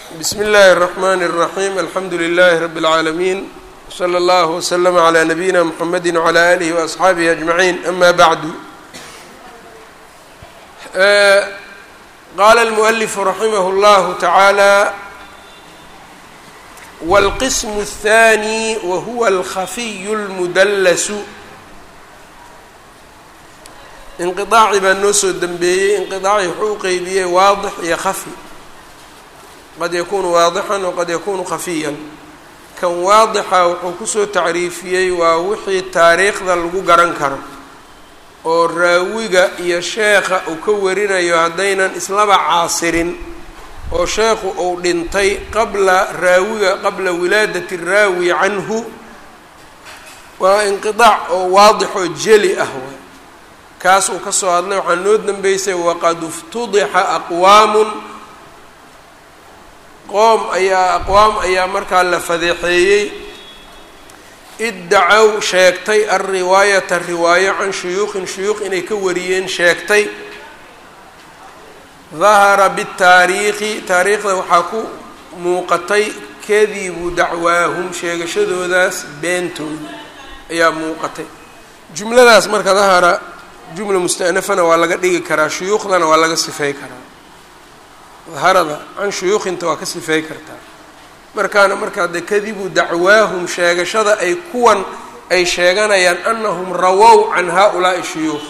bsmi اllahi الرحmn الرaحيم alxamdu لlh رb العaalمين وslى اllه وslm عlى نabيina mحamedi وعlى آlih وأصxaabihi أجمaعين ama bعd qala الmؤلف raximh اllah taعaalى wاlqism الثاني whuwa اlkhafiy الmudls inqiطaaci baa noo soo dembeeyey inqiطaaci wuxuu u qeybiyey waadix iyo khafi qad yakunu waadixan waqad yakunu khafiyan kan waadixa wuxuu kusoo tacriifiyey waa wixii taariikhda lagu garan karo oo raawiga iyo sheekha uu ka warinayo haddaynan islaba caasirin oo sheekhu uu dhintay qabla raawiga qabla wilaadati raawi canhu waa inqiطaac oo waadix oo jeli ah waay kaas uu ka soo hadlay waxaa noo dambeysay waqad iftudixa aqwaamun qoom ayaa aqwaam ayaa markaa la fadeexeeyey iddacow sheegtay alriwaayata riwaayo can shuyuuqin shuyuuq inay ka wariyeen sheegtay dahara bitaariikhi taariikhda waxaa ku muuqatay kadibu dacwaahum sheegashadoodaas beentooda ayaa muuqatay jumladaas marka dahara jumla mustanafana waa laga dhigi karaa shuyuukhdana waa laga sifey karaa daharada can shuyuukinta waa ka sifey kartaa markaana markaa de kadibu dacwaahum sheegashada ay kuwan ay sheeganayaan anahum rawow can haؤulaaءi shuyuukh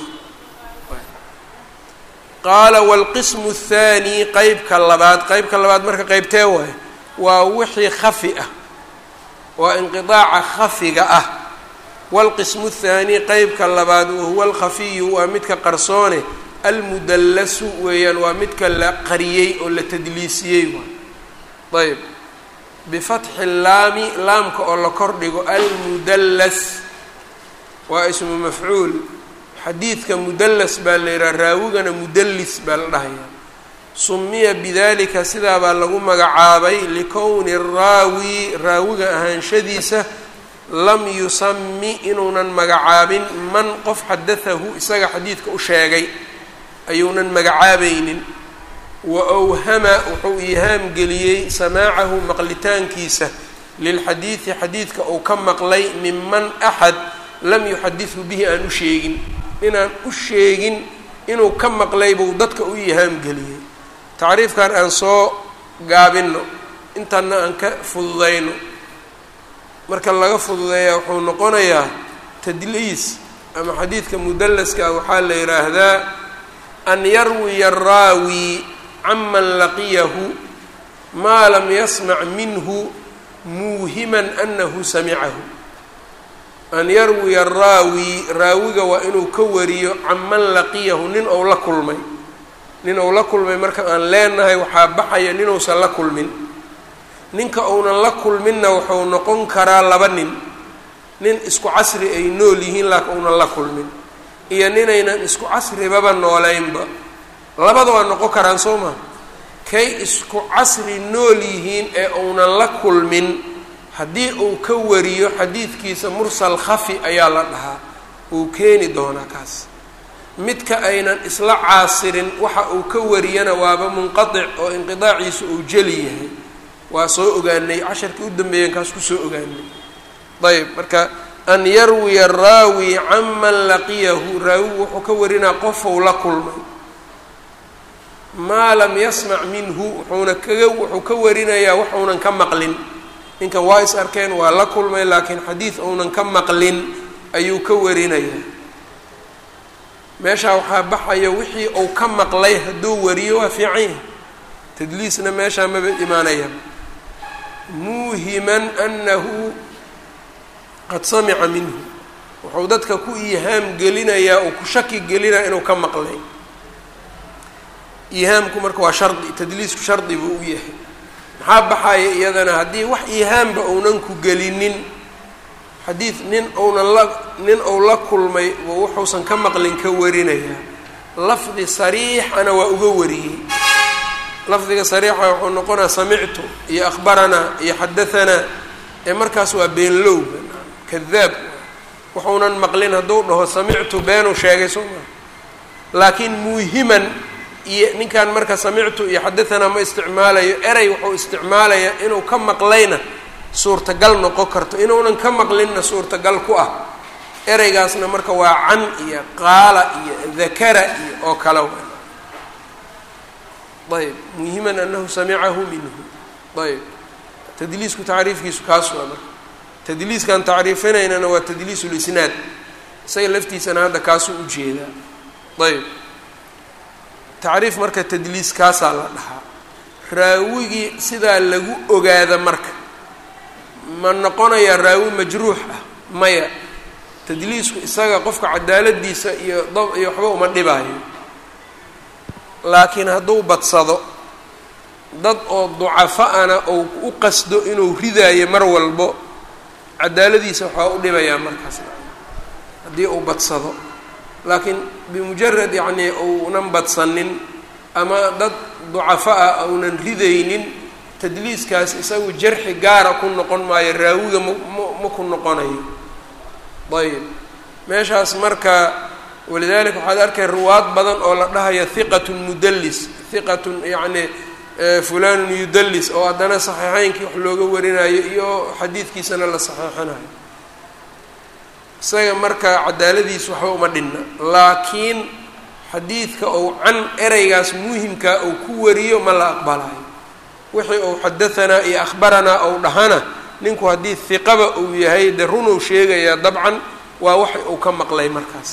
qaala wاlqismu الthaani qeybka labaad qeybka labaad marka qeybtee waay waa wixii khafi ah waa inqiطaaca khafiga ah wاlqismu الthaani qeybka labaad wahuwa alkhafiyu waa midka qarsoone almudallasu weeyaan waa midka la qariyey oo la tadliisiyey waay ayb bifatxi laami laamka oo la kordhigo almudallas waa ismu mafcuul xadiidka mudallas baa la yidhaha raawigana mudallis baa la dhahayaa sumiya bidalika sidaabaa lagu magacaabay likowni raawi raawiga ahaanshadiisa lam yusami inuunan magacaabin man qof xadatahu isaga xadiidka u sheegay ayuunan magacaabaynin wa awhama wuxuu iihaam geliyey samaacahu maqlitaankiisa lilxadiidi xadiidka uu ka maqlay minman axad lam yuxadidhu bihi aan u sheegin inaan u sheegin inuu ka maqlay buu dadka u iihaam geliyey tacriifkan aan soo gaabinno intanna aan ka fududayno marka laga fududeeyaa wuxuu noqonayaa tadliis ama xadiidka mudallaska waxaa la yidhaahdaa an yarwiya araawi canman laqiyahu maa lam yasmac minhu muuhiman anahu samicahu an yarwiya araawi raawiga waa inuu ka wariyo canman laqiyahu nin ou la kulmay nin ou la kulmay marka aan leenahay waxaa baxaya ninuusan la kulmin ninka uunan la kulminna wuxuu noqon karaa laba nin nin isku casri ay nool yihiin laakiin uunan la kulmin iyo ninaynan isku casribaba nooleynba labada waa noqon karaan soo maa kay isku casri nool yihiin ee uunan la kulmin haddii uu ka wariyo xadiidkiisa mursal khafi ayaa la dhahaa uu keeni doonaa kaas midka aynan isla caasirin waxa uu ka wariyana waaba munqatic oo inqidaaciisa uu jeli yahay waa soo ogaanay casharkii u dambeeyan kaas kusoo ogaanay ayb marka an yarwiya araawi canman laqiyahu raawigu wuxuu ka warinaa qofou la kulmay maa lam yasmac minhu wuxuuna kaga wuxuu ka warinayaa waxuunan ka maqlin ninkan waa is arkeen waa la kulmay laakiin xadiid uunan ka maqlin ayuu ka warinayaa meeshaa waxaa baxaya wixii uu ka maqlay hadduu wariyo waa fiican yahay tadliisna meeshaa maba imaanaya muuhiman anahu qad samica minhu wuxuu dadka ku iihaam gelinayaa oo ku shaki gelinaya inuu ka maqlay iihaamku marka waa shardi tadliisku shardi buu u yahay maxaa baxaya iyadana haddii wax iihaamba uunan ku gelinin xadiid nin ounan la nin ou la kulmay oo wuxuusan ka maqlin ka warinayaa lafdi sariixana waa uga wariyey lafdiga sariixa wuxuu noqonaa samictu iyo akhbaranaa iyo xadahanaa ee markaas waa beenlowga kadaab wuxuunan maqlin hadduu dhaho samictu beenuu sheegay soo maa laakiin muuhiman iyo ninkan marka samictu iyo xadahanaa ma isticmaalayo erey wuxuu isticmaalayaa inuu ka maqlayna suurtagal noqon karto inuunan ka maqlinna suurtagal ku ah ereygaasna marka waa can iyo qaala iyo dakara iyo oo kale ayb muhiman anahu samicahu minhu ayb tadliisku tacriifkiisu kaas waa marka tadliiskan tacriifinaynana waa tadliis lisnaad isaga laftiisana hadda kaasuu ujeedaa ayb tacriif marka tadliis kaasaa la dhahaa raawigii sidaa lagu ogaada marka ma noqonayaa raawi majruux ah maya tadliisku isaga qofka cadaaladiisa iyo dab iyo waxba uma dhibaayo laakiin hadduu badsado dad oo ducafa-ana ou u qasdo inuu ridaayo mar walbo cadaaladiisa waxaa u dhibayaa markaas haddii uu badsado laakiin bimujarad yacnii uunan badsanin ama dad ducafa ah aunan ridaynin tadliiskaas isagu jarxi gaara ku noqon maayo raawiga ma ma ku noqonayo ayb meeshaas marka walidalika waxaad arkay ruwaad badan oo la dhahaya hiqatun mudallis hiqatun yacni fulanun yudallis oo haddana saxiixeynkii wax looga warinayo iyo xadiidkiisana la saxiixinayo isaga marka cadaaladiis waxba uma dhinna laakiin xadiidka ou can ereygaas muhimkaa ou ku wariyo ma la aqbalayo wixii ou xadahanaa iyo akhbaranaa ou dhahana ninku haddii hiqaba uu yahay dee runow sheegayaa dabcan waa wax uu ka maqlay markaas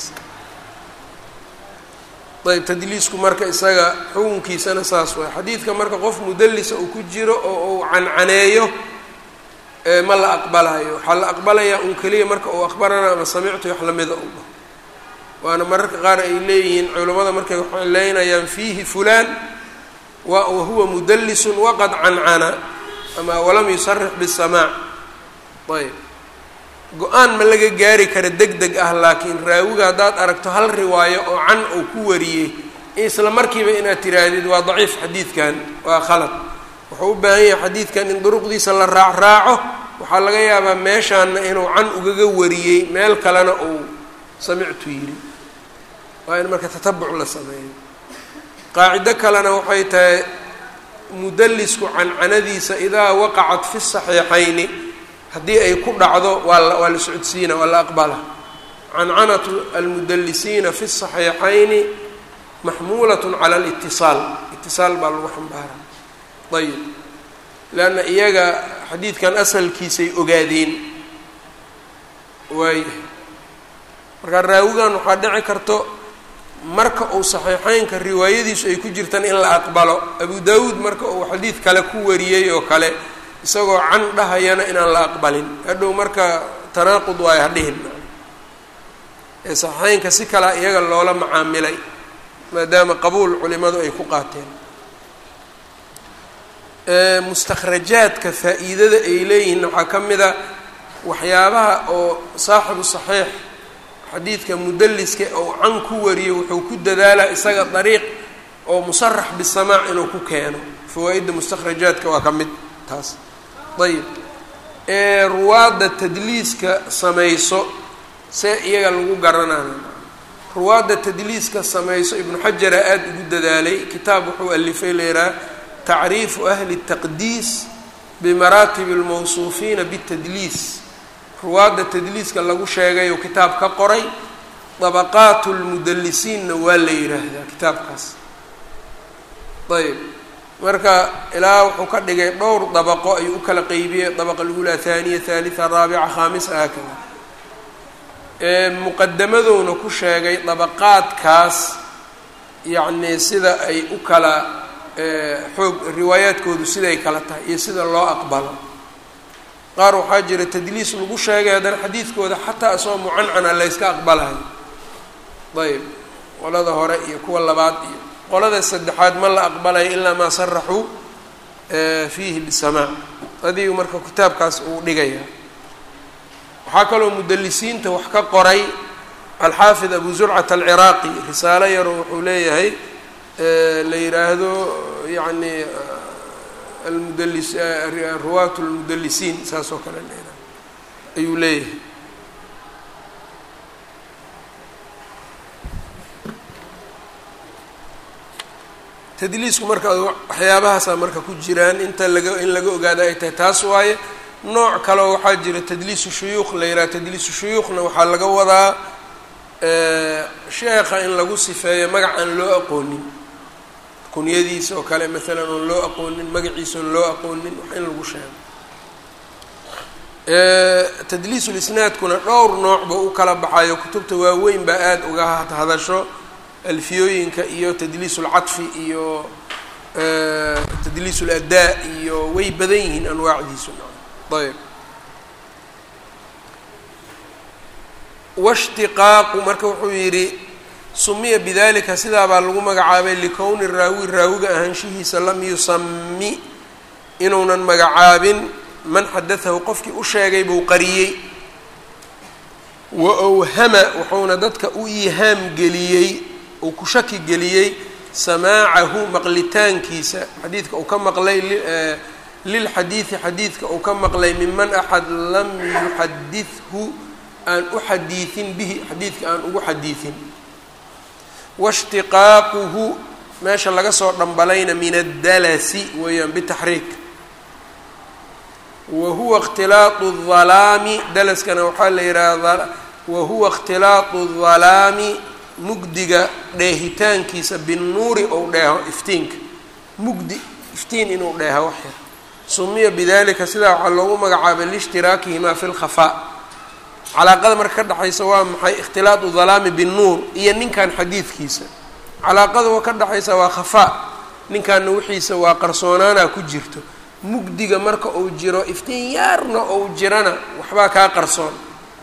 ayb tadliisku marka isaga xukunkiisana saas waay xadiidka marka qof mudallisa uu ku jiro oo uu cancaneeyo ma la aqbalayo waxaa la aqbalayaa un keliya marka uu akhbarana ama samictu wax lamida u dhaho waana mararka qaar ay leeyihiin culimmada markay waxay leynayaan fiihi fulaan wa wahuwa mudallisun waqad cancana ama walam yusarix bisamaac ayb go-aan ma laga gaari kara deg deg ah laakiin raawiga haddaad aragto hal riwaayo oo can uu ku wariyey isla markiiba inaad tiraahdid waa daciif xadiidkan waa khalad wuxuu u baahan yahay xadiidkan in duruqdiisa la raac raaco waxaa laga yaabaa meeshaana inuu can ugaga wariyey meel kalena uu samictu yidhi waa in marka tatabuc la sameeyo qaacido kalena waxay tahay mudallisku cancanadiisa idaa waqacat fi saxiixayni haddii ay ku dhacdo waa la waa la socodsiina waa la aqbala cancanatu almudallisiina fi saxiixayni maxmuulat cala alitisaal itisaal baa lagu xambaara ayib leanna iyaga xadiidkan asalkiisay ogaadeen waaya markaa raawigan waxaa dhici karto marka uu saxiixeynka riwaayadiisu ay ku jirtaan in la aqbalo abu daawuud marka uu xadiid kale ku wariyey oo kale isagoo can dhahayana inaan la aqbalin hadhow marka tanaaqud waay hadhihin ee saxiixeynka si kalea iyaga loola macaamilay maadaama qabuul culimadu ay ku qaateen mustakhrajaadka faa-iidada ay leeyihiin waxaa ka mid a waxyaabaha oo saaxibu saxiix xadiidka mudalliska oo can ku wariyo wuxuu ku dadaalaa isaga dariiq oo musarax bisamaac inuu ku keeno fawaa-idda mustakhrajaadka waa ka mid taas ayib ee ruwaadda tadliiska samayso see iyaga lagu garanaya ruwaadda tadliiska samayso ibnu xajara aada ugu dadaalay kitaab wuxuu alifay leeraa tacriifu ahli الtaqdiis bimaraatib اlmawsuufiina bالtadliis ruwaadda tadliiska lagu sheegayo kitaab ka qoray dabaqaat اlmudalisiinna waa la yidhaahdaa kitaabkaas ayb marka ilaa wuxuu ka dhigay dhowr dabaqo ayuu u kala qeybiyey dabaqa lula haaniya haalitha raabica khaamisa haakada muqadamadowna ku sheegay dabaqaadkaas yacni sida ay u kala xoog riwaayaadkoodu siday kala tahay iyo sida loo aqbalo qaar waxaa jira tadliis lagu sheegay haddana xadiidkooda xataa isagoo mucancana layska aqbalayo ayb qolada hore iyo kuwa labaad iyo qolada saddexaad ma la aqbalayo ilaa maa saraxuu fiihi bisamaac adigu marka kitaabkaas uu dhigaya waxaa kaloo mudalisiinta wax ka qoray alxaafid abu zurcat alciraaqi risaalo yaroo wuxuu leeyahay la yidhaahdo yani almudalis ruwaat lmudalisiin saas oo kale la yihahdo ayuu leeyahay tadliisku marka waxyaabahaasaa marka ku jiraan inta laga in laga ogaada ay tahay taas waaye nooc kaleo waxaa jira tadliisu shuyuuq la yidhaha tadliisu shuyuukhna waxaa laga wadaa sheekha in lagu sifeeyo magac aan loo aqoonin kunyadiisa oo kale maalan oon loo aqoonin magaciisa oon loo aqoonin wax in lagu sheego tadliisulisnaadkuna dhowr noocba u kala baxayo kutubta waaweyn baa aada uga hadasho alfiyooyinka iyo tadliis ulcadfi iyo tadliis uladaa iyo way badan yihiin anwaacdiisu ayb washtiqaaqu marka wuxuu yidhi sumiya bidalika sidaabaa lagu magacaabay likowni raawi raawiga ahaanshihiisa lam yusami inuunan magacaabin man xadatahu qofkii u sheegay buu qariyey wa awhama wuxuuna dadka u ihaam geliyey uu ku shaki geliyey samaacahu maqlitaankiisa xadiidka uu ka maqlay lilxadiidi xadiidka uu ka maqlay miman axad lam yuxadithu aan u xadiidin bihi xadiidka aan ugu xadiidin washtiqaaquhu meesha laga soo dhambalayna min addalasi weeyaan bitaxriik wa huwa ikhtilaaqu dhalaami dalaskana waxaa la yidhaahdaa wa huwa ikhtilaaqu dhalaami mugdiga dheehitaankiisa binnuuri ou dheeho iftiinka mugdi iftiin inuu dheeho wax yar sumiya bidalika sidaa waxaa loogu magacaabay liishtiraakihimaa fi lkhafaa calaaqada marka ka dhexaysa waa maxay ikhtilaatu dhalaami binnuur iyo ninkan xadiidkiisa calaaqada wa ka dhexaysa waa khafaa ninkanna wixiisa waa qarsoonaanaa ku jirto mugdiga marka uu jiro iftiin yaarna ou jirana waxbaa kaa qarsoon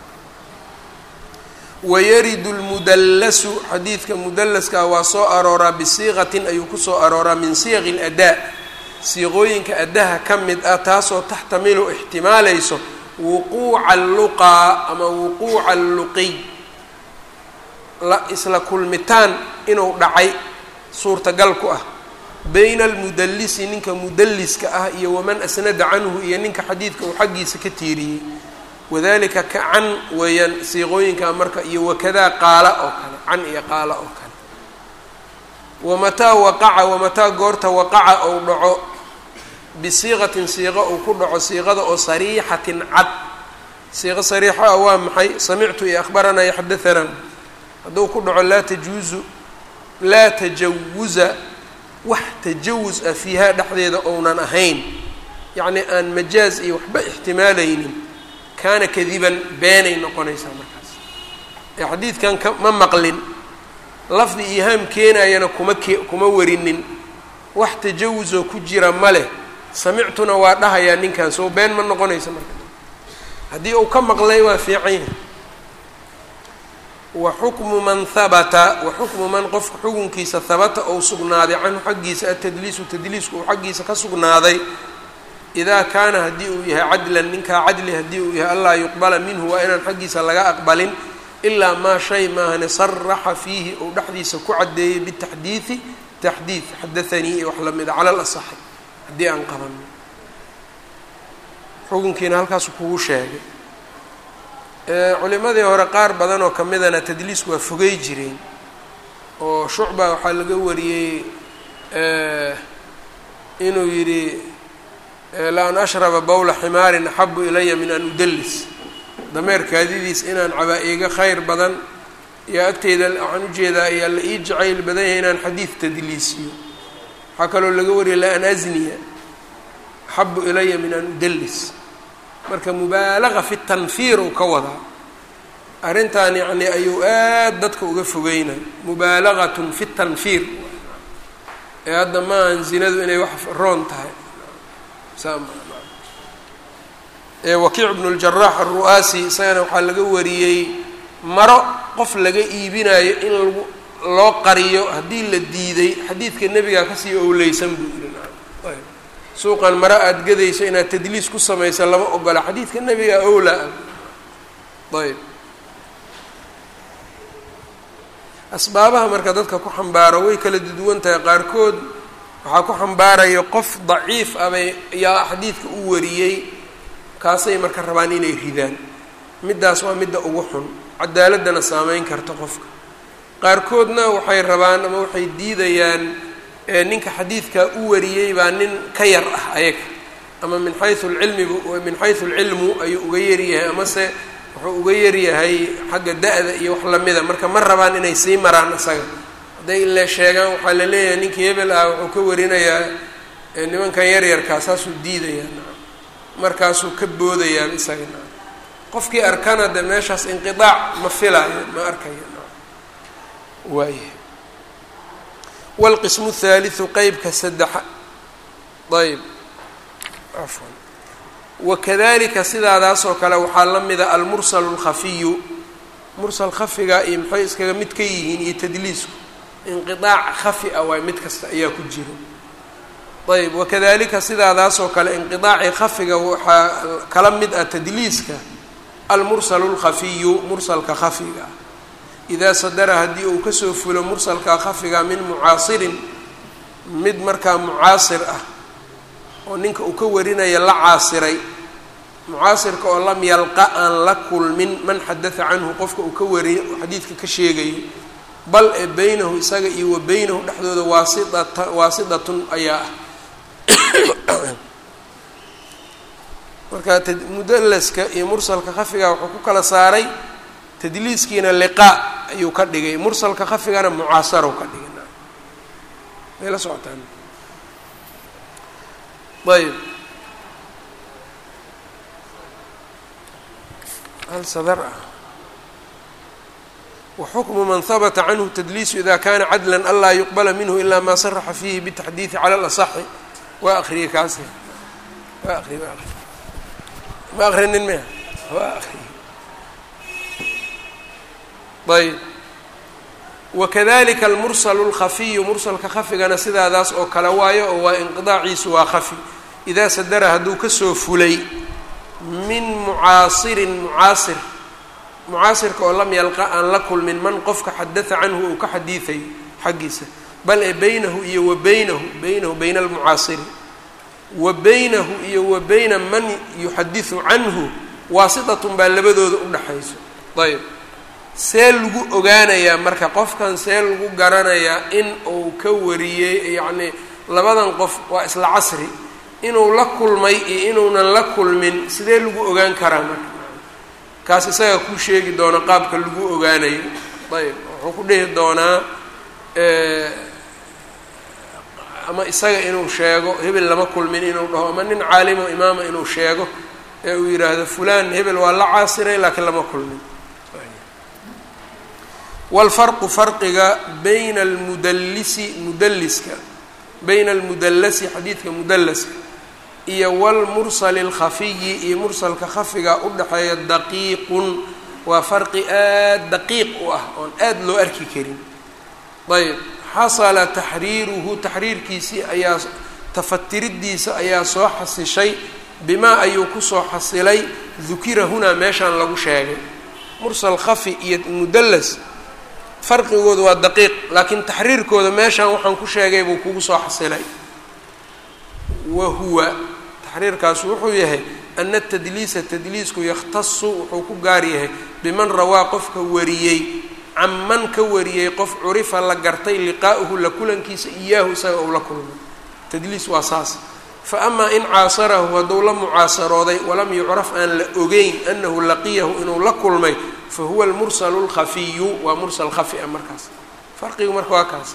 wayaridu lmudallasu xadiidka mudallaska waa soo arooraa bisiiqatin ayuu kusoo arooraa min siyaqi ladaa siiqooyinka addaha ka mid ah taasoo taxtamilu ixtimaalayso wuquuca alluqaa ama wuquuca alluqiy la isla kulmitaan inuu dhacay suurtagal ku ah bayna almudallisi ninka mudalliska ah iyo waman asnada canhu iyo ninka xadiidka uu xaggiisa ka tiiriyey wadalika ka can weeyaan siiqooyinka marka iyo wakadaa qaala oo kale can iyo qaala oo kale wamataa waqaca wamataa goorta waqaca ou dhaco bisiiqatin siiqo uu ku dhaco siiqada oo sariixatin cad siiqo sariixa ah waa maxay samictu iyo akhbaranaa iyo xadahanaa hadduu ku dhaco laa tajuuzu laa tajawuza wax tajawus ah fiihaa dhexdeeda ounan ahayn yacnii aan majaaz iyo waxba ixtimaalaynin kaana kadiban beenay noqonaysaa markaas ee xadiidkan ka ma maqlin lafdi ihaam keenayana kuma ke kuma warinin wax tajawusoo ku jira ma leh samictuna waa dhahayaa ninkan soo been ma noqonaysa marka haddii uu ka maqlay waa fiican yahay wa xukmu man habata wa xukmu man qofka xukunkiisa habata ou sugnaaday canhu xaggiisa atadliisu tadliisku uu xaggiisa ka sugnaaday idaa kaana haddii uu yahay cadlan ninkaa cadli haddii uu yahay allaa yuqbala minhu waa inaan xaggiisa laga aqbalin ilaa maa shay maahane saraxa fiihi ou dhexdiisa ku caddeeyey bitaxdiidi taxdiid xadaanii iyo wax lamida cala lasaxi haddii aan qabanno xukunkiina halkaasu kugu sheegay culimadii hore qaar badan oo ka midana tadliisku waa fogey jireen oo shucba waxaa laga wariyey inuu yidhi la an ashraba bowla ximaarin axabu ilaya min an udallis dameer kaadidiis inaan cabaa iiga khayr badan iyo agteyda waxaan ujeedaa ayaa la ii jacayl badan yahay inaan xadiid tadliisiyo waxaa kaloo laga wariyay la an asniya axabu ilaya min an udallis marka mubaalaga fi tanfiir uu ka wadaa arrintan yacni ayuu aad dadka uga fogeynay mubaalagatun fi tanfiir ee hadda maahan zinadu inay wax roon tahay wakiic bnu ljarax aru'aasi isagana waxaa laga wariyey maro qof laga iibinayo in lagu loo qariyo haddii la diiday xadiidka nebigaa kasii owleysan buu yiri suuqan maro aada gadayso inaad tadliis ku samaysa lama ogola xadiidka nebigaa owlaa ayb asbaabaha marka dadka ku xambaaro way kala duwan tahay qaarkood waxaa ku xambaaraya qof daciif ah bay yaa xadiidka u wariyey kaasay marka rabaan inay ridaan middaas waa midda ugu xun cadaaladana saameyn karta qofka qaarkoodna waxay rabaan ama waxay diidayaan ninka xadiidkaa u wariyey baa nin ka yar ah ayaga ama min xayu lcilmibu min xayu lcilmu ayuu uga yaryahay amase wuxuu uga yaryahay xagga da-da iyo wax lamida marka ma rabaan inay sii maraan isaga hadday ile sheegaan waxaa la leeyahay ninkii hebel ah wuxuu ka warinayaa nimankan yaryarkaa saasuu diidayaa markaasuu ka boodayaa isaga qofkii arkana de meeshaas inqiaac ma filaayo ma arkayo waaya wاlqismu الثaaliثu qeybka saddexa ayb afwan wakadalika sidaadaasoo kale waxaa la mida almursal اlkhafiyu mursal khafiga iyo maxay iskaga mid ka yihiin iyo tadliisku inqiaac khafi a waay mid kasta ayaa ku jiro ayb wakadalika sidaadaasoo kale inqiaacii khafiga waxaa kala mid ah tadliiska almursal اlkhafiyu mursalka khafiga idaa sadara haddii uu kasoo fulo mursalka khafiga min mucaasirin mid markaa mucaasir ah oo ninka uu ka warinaya la caasiray mucaasirka oo lam yalqa aan la kulmin man xadatha canhu qofka uu ka wari xadiidka ka sheegayo bal ee beynahu isaga iyo wa beynahu dhexdooda waasidata waasidatun ayaa ah marka mudalaska iyo mursalka khafiga wuxuu ku kala saaray tadliiskiina liqaa ayuu ka dhigay mursalka khafigana mucaasarow ka dhigay may la socotaan ayb hal sadar ah waxukmu man habata canhu tadliisu ida kana cadla anlaa yuqbala minhu ila ma saraxa fihi bitaxdiidi cala alasaxi waa akriyey kaas waa akriy waa akriy ma akrinin mia waa akriy ayb wakadalika almursalu اlkhafiyu mursalka khafigana sidaadaas oo kale waayo oo waa inqidaaciisu waa khafi idaa sadara hadduu kasoo fulay min mucaasirin mucaasir mucaasirka oo lam yalqa aan la kulmin man qofka xadatha canhu uu ka xadiidayo xaggiisa bal ee beynahu iyo wa beynahu beynahu bayna almucaasiri wa beynahu iyo wa beyna man yuxadisu canhu waasitatun baa labadooda udhaxayso ayb see lagu ogaanayaa marka qofkan see lagu garanayaa in uu ka wariyey yacnii labadan qof waa isla casri inuu la kulmay iyo inuunan la kulmin sidee lagu ogaan karaa marka kaas isaga ku sheegi doona qaabka lagu ogaanayo ayb wuxuu ku dhihi doonaa ama isaga inuu sheego hebel lama kulmin inuu dhaho ama nin caalimo imaama inuu sheego ee uu yidhaahdo fulan hebel waa la caasiray laakiin lama kulmin wاlfarqu farqiga bayna almudallisi mudalliska bayna almudallasi xadiidka mudallaska iyo wاlmursali اlkhafiyi iyo mursalka khafiga udhaxeeya daqiiqun waa farqi aad daqiiq u ah oon aad loo arki karin ayb xasala taxriiruhu taxriirkiisii ayaa tafatiridiisa ayaa soo xasishay bimaa ayuu kusoo xasilay dukira hunaa meeshaan lagu sheegay mursal khafi iyo mudallas farqigooda waa daqiiq laakiin taxriirkooda meeshaan waxaan ku sheegay buu kugu soo xasilay wa huwa taxriirkaas wuxuu yahay ana tadliisa tadliisku yakhtasu wuxuu ku gaar yahay biman rawaa qofka wariyey canman ka wariyey qof curifa la gartay liqaa'uhu la kulankiisa iyaahu isaga ou la kulmay tadliis waa saas fa amaa in caasarahu hadduu la mucaasarooday walam yucraf aan la ogeyn anahu laqiyahu inuu la kulmay fa huwa almursalu lkhafiyu waa mursal khafi a markaas farqigu marka waa kaas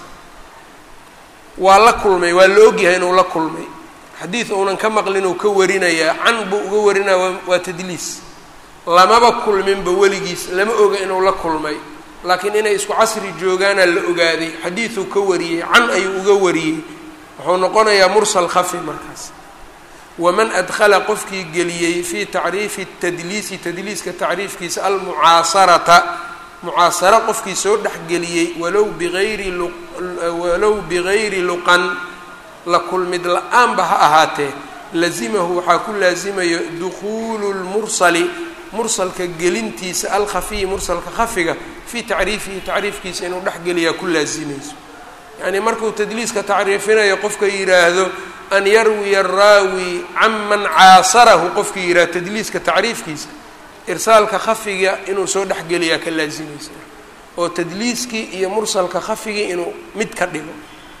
waa la kulmay waa la ogyahay inuu la kulmay xadiid uunan ka maqlin uu ka warinayaa can buu uga warinaya waa tadliis lamaba kulminba weligiis lama oga inuu la kulmay laakiin inay isku casri joogaana la ogaaday xadiiduu ka wariyey can ayuu uga wariyey wuxuu noqonayaa mursal khafi markaas waman adkhala qofkii geliyey fii tacriifi tadliisi tadliiska tacriifkiisa almucaasarata mucaasara qofkii soo dhexgeliyey walow biayri walow bigayri luqan la kulmid la-aanba ha ahaatee lazimahu waxaa ku laasimayo dukhuulu lmursali mursalka gelintiisa alkhafiyi mursalka khafiga fii tacriifihi tacriifkiisa inuu dhexgeliyaa ku laasimayso yacnii markuu tadliiska tacriifinayo qofka yidhaahdo an yarwiya araawi can man caasarahu qofkii yidhahdo tadliiska tacriifkiisa irsaalka khafiga inuu soo dhexgeliyaa ka laasimaysa oo tadliiskii iyo mursalka khafigii inuu mid ka dhigo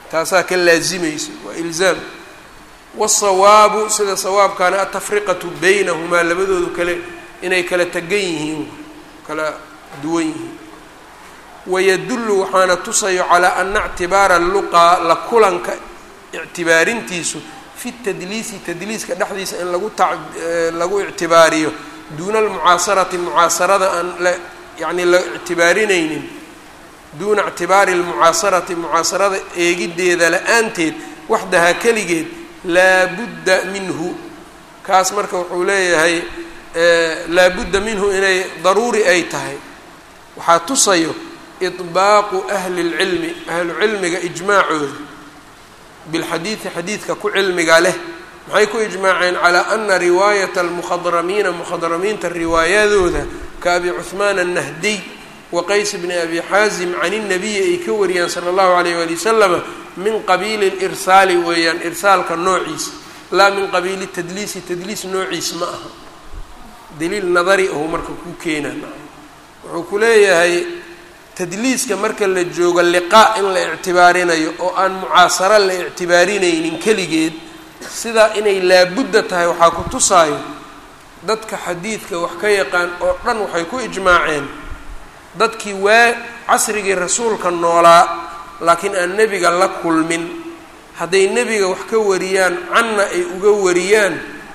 taasaa ka laasimayso waa ilzaam wasawaabu sida sawaabkaana atafriqatu baynahumaa labadoodu kale inay kala tegan yihiin kala duwan yihiin wayadullu waxaana tusayo calaa ana ictibaara luqaa la kulanka ictibaarintiisu fi tadliisi tadliiska dhexdiisa in lagu ta lagu ictibaariyo duuna almucaasarati mucaasarada aan la yacni la ictibaarinaynin duuna ictibaari almucaasarati mucaasarada eegiddeeda la-aanteed waxdahaa keligeed laa budda minhu kaas marka wuxuu leeyahay laa budda minhu inay daruuri ay tahay waxaa tusayo iطbaaqu ahli اlcilmi ahlu cilmiga ijmaacooda bilxadiidi xadiidka ku cilmiga leh maxay ku ijmaaceen calaa ana riwaayata almukhadramiina mukhadramiinta riwaayadooda ka abi cuhmaan annahdiy wa qays bni abi xaasim can الnabiyi ay ka wariyaan sala اllahu alayh wali wasalama min qabiili اlirsaali weeyaan irsaalka noociisa laa min qabiili tadliisi tadliis noociis ma aha daliil nadari ahu marka ku keenaa wuxuu ku leeyahay tadliiska marka la joogo liqaa in la ictibaarinayo oo aan mucaasaro la ictibaarinaynin keligeed sidaa inay laabudda tahay waxaa ku tusaayo dadka xadiidka wax ka yaqaan oo dhan waxay ku ijmaaceen dadkii waa casrigii rasuulka noolaa laakiin aan nebiga la kulmin hadday nebiga wax ka wariyaan canna ay uga wariyaan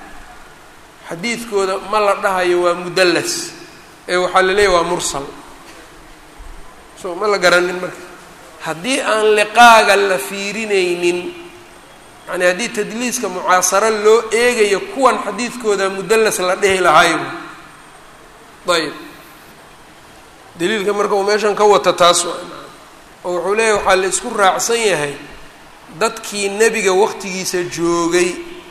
xadiidkooda ma la dhahayo waa mudallas ee waxaa la leeyahy waa mursal so ma la garanin marka haddii aan liqaaga la fiirinaynin yani haddii tadliiska mucaasaro loo eegayo kuwan xadiidkooda mudallas la dhehi lahayo ayb daliilka marka uu meeshan ka wata taas waa oo wuxuu leeyahy waxaa la isku raacsan yahay dadkii nebiga waqtigiisa joogay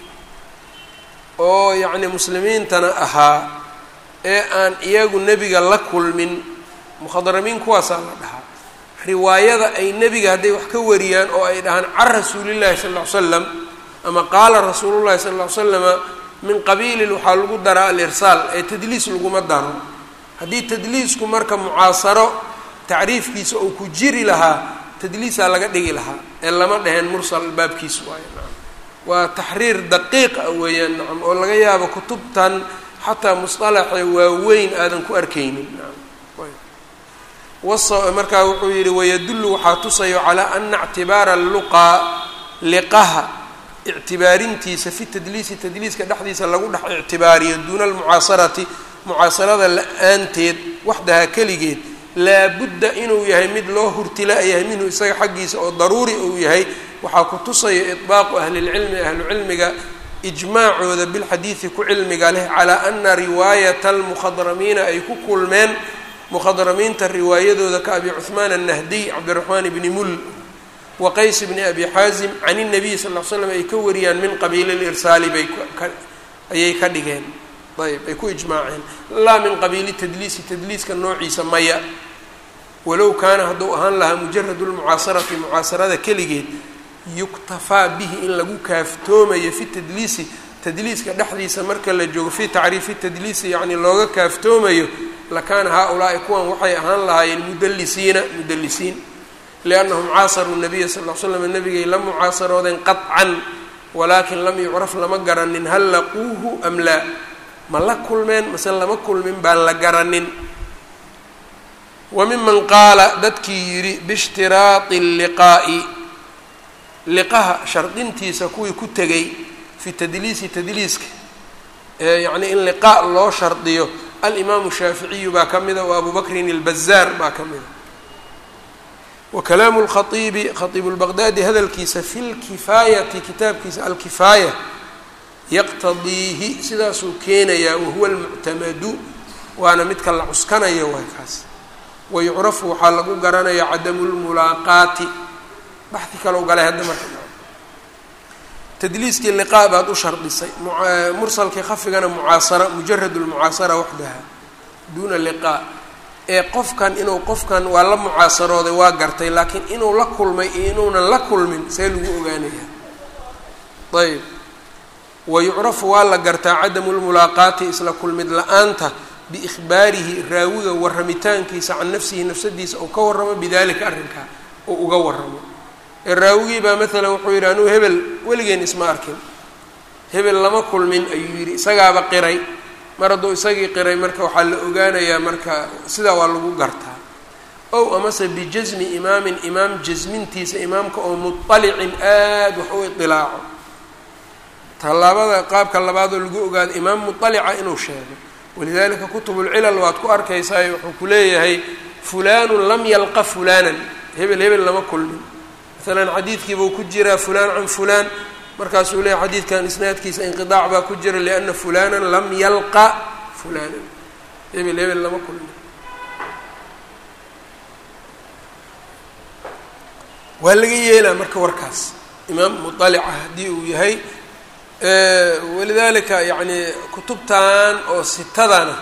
oo yacni muslimiintana ahaa ee aan iyagu nebiga la kulmin mukhadramiin kuwaasaa la dhahaa riwaayada ay nebiga hadday wax ka wariyaan oo ay dhahaan can rasuulillahi sal ll ly slam ama qaala rasuulullahi sal ll ly slama min qabiilin waxaa lagu daraa alirsaal ee tadliis laguma daro haddii tadliisku marka mucaasaro tacriifkiisa uu ku jiri lahaa tadliisaa laga dhigi lahaa ee lama dhaheen mursal baabkiis waayo nacam waa taxriir daqiiq ah weeyaan nacam oo laga yaabo kutubtan xataa musطalaxa waaweyn aadan ku arkaynin markaa wuxuu yihi wayadullu waxaa tusayo calaa ana اctibaara luqaa liqaha ictibaarintiisa fi tadliisi tadliiska dhexdiisa lagu dhex ictibaariyo duuna almucaasarati mucaasarada la-aanteed waxdaha keligeed laabudda inuu yahay mid loo hurtila yahay minhu isaga xaggiisa oo daruuri uu yahay waxaa ku tusaya iطbaaqu ahli اlcilmi ahlucilmiga ijmaacooda bilxadiidi ku cilmiga leh calaa ana riwaayata almukhadramiina ay ku kulmeen mukhadramiinta riwaayadooda ka abi cuhmaan annahdiy cabdiraxmaan bni mul wa qays bni abi xaasim can الnabiy sal l slam ay ka wariyaan min qabiili lirsaali bay ayay ka dhigeen ayb ay ku ijmaaceen laa min qabiili tadliisi tadliiska noociisa maya walow kaana hadduu ahaan lahaa mujarad lmucaasarati mucaasarada keligeed yuktafaa bihi in lagu kaaftoomayo fi tadliisi tadliiska dhexdiisa marka la joogo fi tacriifi tadliisi yacni looga kaaftoomayo lakaana haa-ulaa'i kuwan waxay ahaan lahaayeen mudallisiina mudallisiin liannahum caasaruu nabiya sal l slam nabigay la mucaasaroodeen qaطcan walaakin lam yucraf lama garanin hal laquuhu am laa ma la kulmeen mase lama kulmin baan la garanin wa miman qaala dadkii yidhi biishtiraadi liqaa'i liqaha shardintiisa kuwii ku tegay fi tadliisi tadliiska yacni in liqaa loo shardiyo alimaamu shaaficiyu baa ka mida wa abu bakrin اlbazaar baa ka mida wa kalaamu lkhaiibi khaiibu lbaqdaadi hadalkiisa fi lkifaayati kitaabkiisa alkifaaya yaqtadiihi sidaasuu keenayaa wahuwa almuctamadu waana midka la cuskanayo waay kaas wayucrafu waxaa lagu garanaya cadamu lmulaaqaati baxdi kale u galay hadda marka tadliiskii liqaa baad u shardisay mursalkii khafigana mucaasara mujarad lmucaasara waxdaha duuna liqaa ee qofkan inuu qofkan waa la mucaasarooday waa gartay laakiin inuu la kulmay iyo inuunan la kulmin see lagu ogaanaya ayb wayucrafu waa la gartaa cadamu lmulaaqaati isla kulmid la-aanta biikhbaarihi raawiga warramitaankiisa can nafsihi nafsadiisa uu ka warramo bidalika arrinkaa uu uga warramo ee raawigii baa maalan wuxuu yidhi anugu hebel weligeen isma arkin hebel lama kulmin ayuu yidhi isagaaba qiray mar hadduu isagii qiray marka waxaa la ogaanayaa marka sidaa waa lagu gartaa ow amase bijasmi imaamin imaam jasmintiisa imaamka oo muطalicin aada wax u iطilaaco tallaabada qaabka labaadoo lagu ogaado imaam muطalica inuu sheego walidalika kutub اlcilal waad ku arkaysaa wuxuu ku leeyahay fulanu lam yalqa fulanan hebel hebel lama kulmin maalan xadiidkiibuu ku jiraa fulaan can fulaan markaasuu leeyahy xadiidkan isnaadkiisa inqiطaac baa ku jira liana fulana lam yalqa fulanan hebel hebel lama kulmin waa laga yeelaa marka warkaas imaam muطalica haddii uu yahay walidalika yacni kutubtan oo sitadana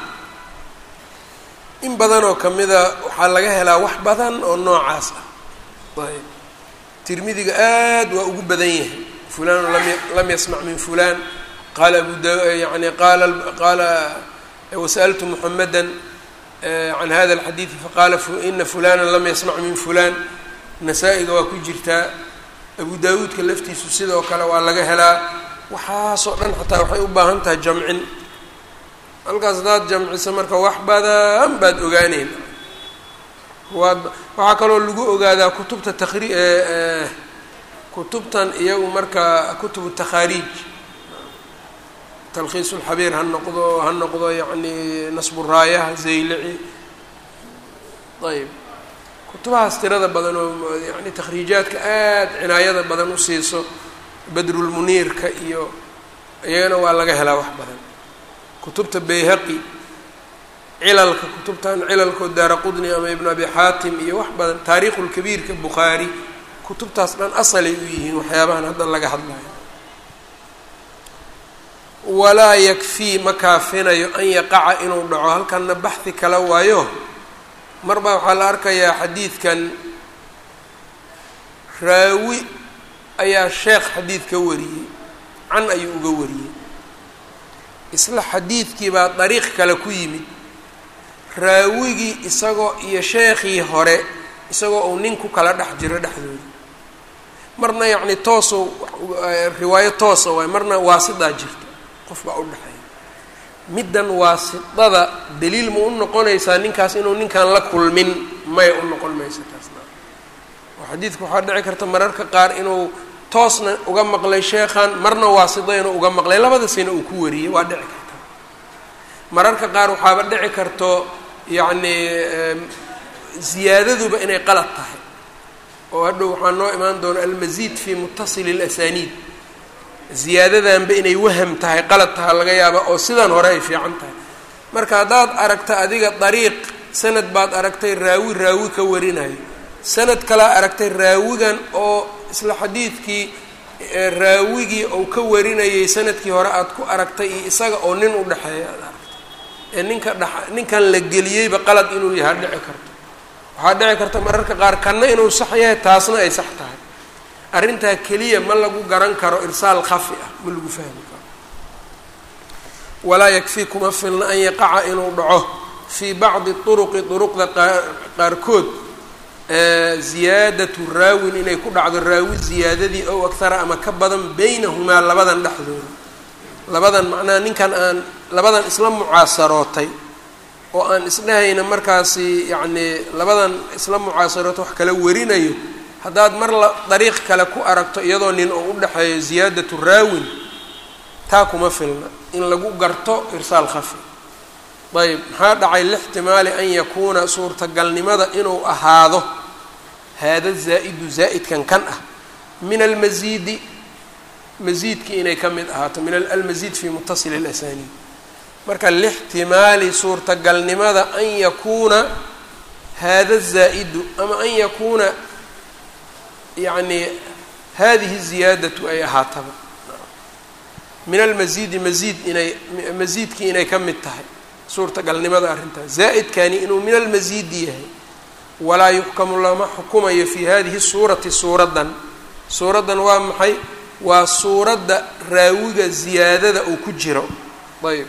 in badan oo kamida waxaa laga helaa wax badan oo noocaas ah ayb tirmidiga aad waa ugu badan yahay fulanu lam lam yasmac min fulan qaala abu da yani qaala qaala wasaltu muxameda can hada alxadiidi faqaala ina fulana lam yasmac min fulan nasaa-iga waa ku jirtaa abu daawuudka laftiisu sidoo kale waa laga helaa waxaasoo dhan xataa waxay u baahan tahay jamcin halkaas hadaad jamciso marka wax badan baad ogaaneyn waad waxaa kaloo lagu ogaadaa kutubta takri kutubtan iyagu marka kutubu takhaariij talkhiis ulxabiir ha noqdo ha noqdo yacni nasburaayaha zaylici ayb kutubahaas tirada badan oo yani takhriijaadka aada cinaayada badan u siiso badrulmuniirka iyo iyagana waa laga helaa wax badan kutubta bayhaqi cilalka kutubtan cilalkoo daara qudni ama ibnu abi xaatim iyo wax badan taariikhulkabiirka bukhaari kutubtaas dhan asalay u yihiin waxyaabahan hadda laga hadlayo walaa yakfii ma kaafinayo an yaqaca inuu dhaco halkanna baxhi kala waayo mar baa waxaa la arkayaa xadiidkan raawi ayaa sheekh xadiid ka wariyey can ayuu uga wariyey isla xadiidkii baa dariiq kale ku yimid raawigii isagoo iyo sheekhii hore isagoo uu nin ku kala dhex jiro dhexdooda marna yacni tooso riwaayo toosa waay marna waasidaa jirta qof baa u dhexeeya middan waasidada daliil ma u noqonaysaa ninkaas inuu ninkan la kulmin maya u noqon maysa taasna oo xadiidka waxaa dhici karta mararka qaar inuu toosna uga maqlay sheekhan marna waasida inuu uga maqlay labadasina uu ku wariyey waa dhici karta mararka qaar waxaaba dhici karto yacni ziyaadaduba inay qalad tahay oo hadhow waxaa noo imaan doona almasiid fi mutasili اlasaniid ziyaadadanba inay waham tahay qalad taha laga yaaba oo sidan hore ay fiican tahay marka haddaad aragta adiga dariiq sanad baad aragtay raawi raawi ka warinayo sanad kalaa aragtay raawigan oo isla xadiidkii raawigii ou ka warinayay sanadkii hore aad ku aragtay iyo isaga oo nin u dhexeeya aad aragtay ee ninka dha ninkan la geliyeyba qalad inuu yahaa dhici karto waxaa dhici karta mararka qaar kanna inuu sax yahay taasna ay sax tahay arrintaa keliya ma lagu garan karo irsaal khafi ah ma lagu fahmi karo walaa yakfii kuma filna an yaqaca inuu dhaco fii bacdi turuqi duruqda qaarkood ziyaadatu raawin inay ku dhacdo raawi ziyaadadii ow akhara ama ka badan beynahumaa labadan dhexdooda labadan macnaha ninkan aan labadan isla mucaasarootay oo aan isdhehayna markaasi yacnii labadan isla mucaasarootay wax kala warinayo haddaad mar la dariiq kale ku aragto iyadoo nin oo u dhexeeyo ziyaadatu raawin taa kuma filna in lagu garto irsaal khafi ayb maxaa dhacay lixtimaali an yakuuna suurtagalnimada inuu ahaado haada zaa-idu zaa'idkan kan ah min almasiidi masiidkii inay ka mid ahaato min almasiid fi mutasili اlasaniid marka lixtimaali suurtagalnimada an yakuuna hada zaa-idu ama an yakuuna yacni hadihi ziyaadatu ay ahaataba min almasiidi masiid inay masiidkii inay ka mid tahay suurtagalnimada arrintaas zaa'idkani inuu min almasiidi yahay walaa yuxkamu lama xukumayo fi hadihi suurati suuraddan suuraddan waa maxay waa suuradda raawiga ziyaadada uu ku jiro ayb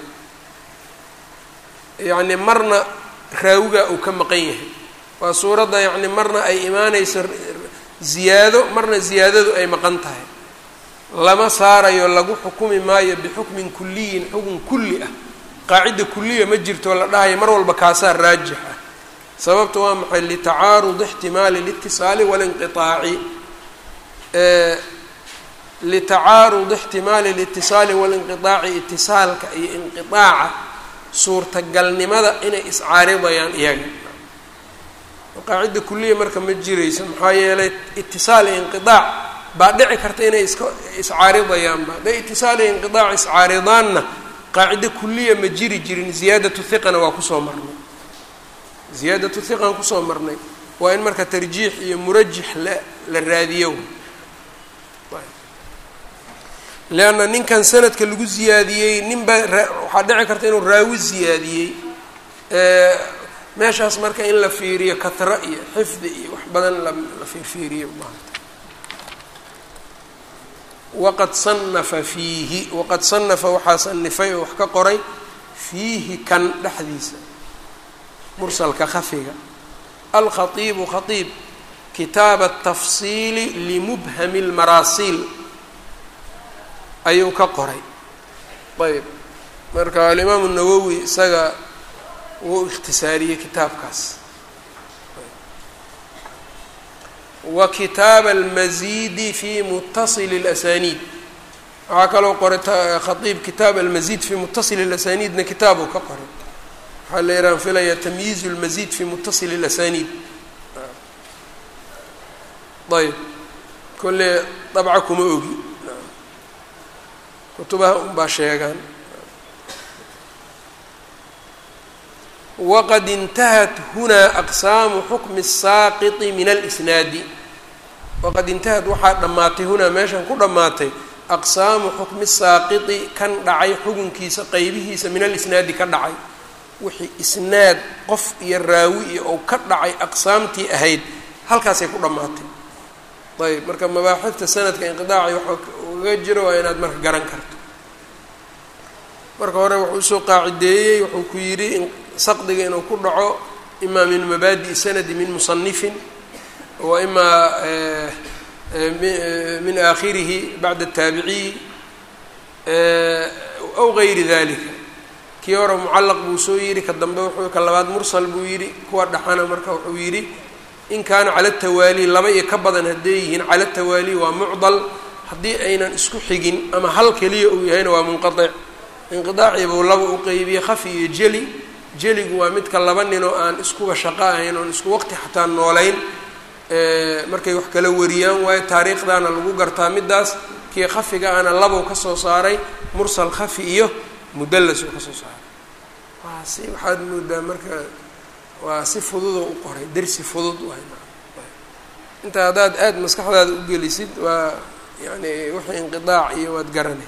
yacni marna raawiga uu ka maqan yahay waa suuradda yacni marna ay imaanayso ziyaado marna ziyaadadu ay maqan tahay lama saarayo lagu xukumi maayo bixukmin kuliyin xukun kulli ah qaacida kuliya ma jirto la dhahayo mar walba kaasaa raajix ah sababta waa maxay litacaarud ixtimaali litisaali walinqiaaci litacaarud ixtimaali litisaali walinqiaaci itisaalka iyo inqiaaca suurtagalnimada inay iscaaridayaan iyaga qaacida kuliya marka ma jirayso maxaa yeelay itisaal iyo inqiaac baa dhici karta inay iska iscaaridayaanba hadday itisaal iyo inqiaac iscaaridaanna qaacide kuliya ma jiri jirin ziyaadatu hiqana waa kusoo marnay ziyaadatu hiqan kusoo marnay waa in marka tarjiix iyo murajix la la raadiyo leanna ninkan sanadka lagu ziyaadiyey ninba waxaa dhici karta inuu raawi ziyaadiyey meeshaas marka in la fiiriyo katra iyo xifdi iyo wax badan la fiirfiiriyo maanta waqad sanafa fiihi waqad sanafa waxaa sanifay oo wax ka qoray fiihi kan dhexdiisa mursalka khafiga alkhaiibu khaiib kitaaba atafsiili limubhami lmaraasiil ayuu ka qoray ayb marka alimaamu nawowi isaga wuu ikhtisaariyey kitaabkaas wa kitaaba almazidi fi mutasili اlasaniid waxaa kaloo qoray khaiib kitaab almazid fi mutasili اlasaniidna kitaabuu ka qoray waxaa la yihahn filaya tamyiiz اlmazid fi mutasili اlasaniid ayb kolle dabca kuma ogi kutubaha unbaa sheegaan waqad intahat hunaa aqsaamu xukmi الsaaqiti min alsnaadi waqad intahad waxaa dhammaatay hunaa meeshan ku dhammaatay aqsaamu xukmi saaqiti kan dhacay xukunkiisa qeybihiisa min alisnaadi ka dhacay wixii isnaad qof iyo raawi iyo ou ka dhacay aqsaamtii ahayd halkaasay ku dhammaatay ayb marka mabaaxifta sanadka inqidaaci waxa uga jiro waa inaad marka garan karto marka hore wuxuu usoo qaacideeyey wuxuu ku yidhi saqdiga inuu ku dhaco imaa min mabaadi'i sanadi min musanifin wa imaa min aakhirihi bacda ataabiciyi aw gayri dalika kii hore mucallaq buu soo yidhi ka dambe wuxuu ka labaad mursal buu yidhi kuwa dhaxana marka wuxuu yidhi in kaana cala tawaali laba iyo ka badan hadday yihiin cala tawaali waa mucdal haddii aynan isku xigin ama hal keliya uu yahayna waa munqaic inqidaacii buu laba u qeybiyey khafi iyo jeli jeligu waa midka laba ninoo aan iskuba shaqo ahayn oon isku waqti xataa noolayn markay wax kala wariyaan waayo taariikhdaana lagu gartaa middaas kii khafiga ana labow ka soo saaray mursal khafi iyo mudallas uu ka soo saaray waa si waxaad moodaa marka waa si fududoo u qoray dersi fudud waay inta haddaad aada maskaxdaada u gelisid waa yani wixii inqidaac iyo waad garanay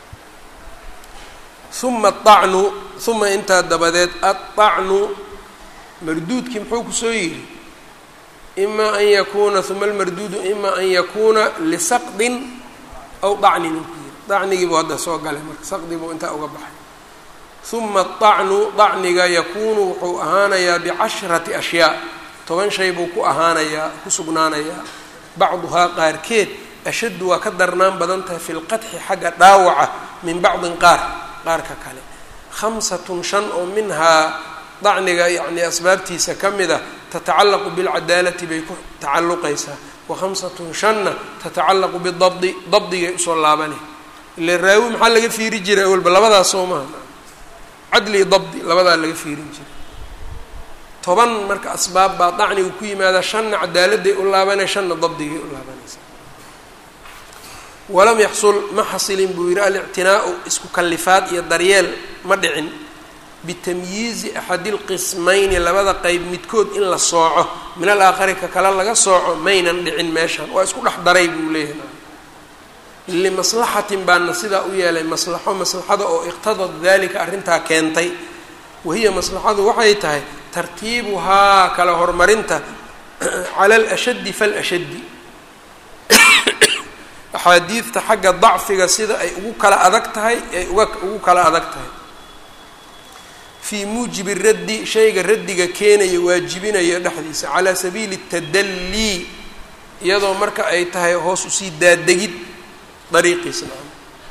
uma aacnu uma intaa dabadeed aلطacnu marduudkii muxuu kusoo yidhi ima an yakuuna uma almarduudu ima an yakuuna lisaqdin aw dacnin uu ku yidhi dacnigii buu hadda soo galay marka saqdi buu intaa uga baxay uma aacnu dacniga yakuunu wuxuu ahaanayaa bicashrati ashyaa toban shay buu ku ahaanayaa ku sugnaanayaa bacduhaa qaarkeed ashaddu waa ka darnaan badan tahay fi lqadxi xagga dhaawaca min bacdin qaar qaarka kale khamsatun shan oo minhaa dacniga yacni asbaabtiisa ka mid a tatacallaqu bilcadaalati bay ku tacalluqaysaa wa khamsatun shanna tatacallaqu bidabdi dabdigay usoo laabanay ile raawi maxaa laga fiiri jiray awalba labadaas soo maha cadli dabdi labadaa laga fiirin jiray toban marka asbaab baa dacniga ku yimaada shanna cadaaladday u laabanay shanna dabdigay u laabanaysa walam yaxsul ma xasilin buu yidhi alictinaau isku kallifaad iyo daryeel ma dhicin bitamyiizi axadi lqismayni labada qeyb midkood in la sooco min alaakhari ka kale laga sooco maynan dhicin meeshan waa isku dhex daray buu leeyahay limaslaxatin baana sidaa u yeelay maslaxo maslaxada oo iqtadad dalika arrintaa keentay wahiya maslaxadu waxay tahay tartiibuhaa kala horumarinta cala alashaddi falashaddi axaadiidta xagga dacfiga sida ay ugu kala adag tahay ay uga ugu kala adag tahay fii muujibi raddi shayga raddiga keenaya waajibinaya dhexdiisa calaa sabiili tadallii iyadoo marka ay tahay hoos usii daadegid dariiqiisa nacam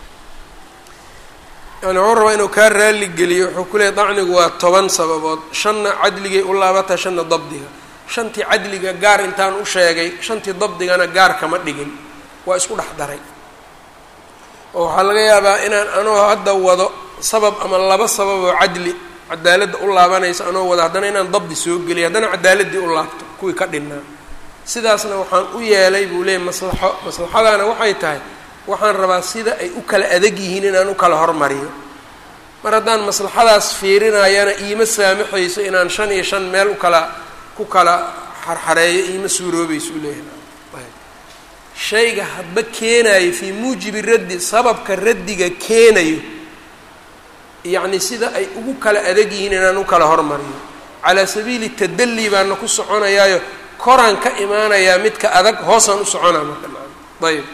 yani wuxuu rabaa inuu kaa raali geliyo wuxuu ku leeyay dacnigu waa toban sababood shanna cadligay u laabataa shanna dabdiga shantii cadliga gaar intaan u sheegay shantii dabdigana gaar kama dhigin waa isku dhex daray oo waxaa laga yaabaa inaan anoo hadda wado sabab ama laba sabab oo cadli cadaaladda u laabanaysa anoo wado haddana inaan dabdi soo geliyo haddana cadaaladdii u laabto kuwii ka dhinnaa sidaasna waxaan u yeelay buu leeyay maslaxo maslaxadaana waxay tahay waxaan rabaa sida ay u kala adag yihiin inaan u kala hormariyo mar haddaan maslaxadaas fiirinayana iima saamaxayso inaan shan iyo shan meel u kala ku kala xarxareeyo iima suuroobayso u leeyahay shayga hadba keenayo fii muujibi raddi sababka raddiga keenayo yacni sida ay ugu kala adag yihiin inaan u kala hormariyo calaa sabiili tadalli baana ku soconayaayo koraan ka imaanayaa midka adag hoosaan u soconaa marka ayb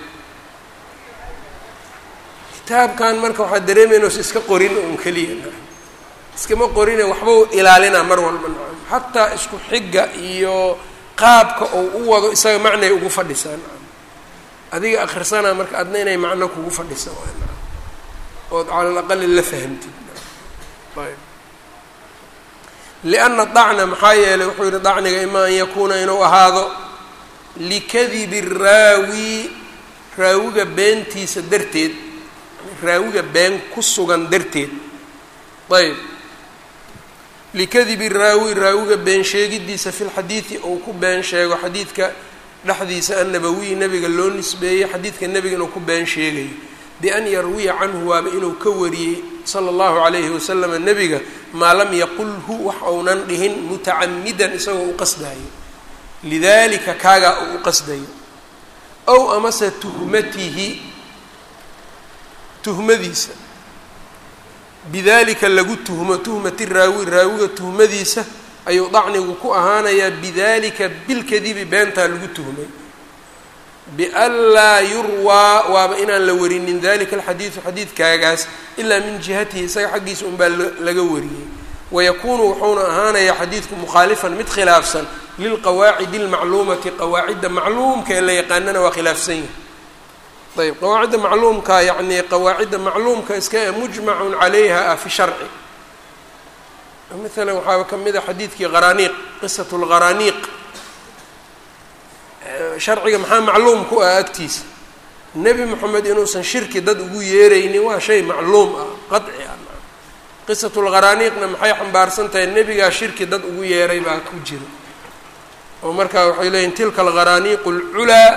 kitaabkan marka waxaa dareemaynos iska qorin un keliya iskama qorine waxba u ilaalinaa mar walba nacam xataa isku xigga iyo qaabka ou u wado isaga macnay ugu fadhisaa nacam adiga akhrisanaa marka adna inay macno kugu fadhisa waa nacam ood cala alaqali la fahamtid ayb lianna dacna maxaa yeelay wuxuu yihi dacniga ima an yakuuna inuu ahaado likadibi raawi raawiga beentiisa darteed raawiga been ku sugan darteed ayb likadibi raawi raawiga been sheegidiisa fi lxadiidi ou ku been sheego xadiidka dhexdiisa annabawiy nabiga loo nisbeeyey xadiidka nebiga inuu ku been sheegayo bian yarwiya canhu waaba inuu ka wariyey sala allahu calayhi wasalama nebiga maa lam yaqulhu wax ounan dhihin mutacamidan isagoo u qasdayo lidalika kaagaa uu u qasdayo ow amase tuhmatihi tuhmadiisa bidalika lagu tuhmo tuhmati raawi raawiga tuhmadiisa ayuu dacnigu ku ahaanayaa bidalika bilkadibi beentaa lagu tuhmay bianlaa yurwaa waaba inaan la warinin dalika alxadiidu xadiidkaagaas ilaa min jihatihi isaga xaggiisa unbaa laga wariyey wayakuunu wuxuuna ahaanayaa xadiidku mukhaalifan mid khilaafsan lilqawaacidi almacluumati qawaacidda macluumka ee la yaqaanana waa khilaafsan yahay ayb qawaacidda macluumka yacni qawaacidda macluumka iska e mujmacun calayha ah fi sharci maalan waxaa ka mid a xadiidkii qaraniiq qisat lqaraniiq sharciga maxaa macluum ku ah agtiisa nebi moxamed inuusan shirki dad ugu yeeraynin waa shay macluum ah qaci ah qisat lqaraniiqna maxay xambaarsan tahay nebigaa shirki dad ugu yeeray baa ku jira oo markaa waxay leeyihin tilka alqaraniiqu lculaa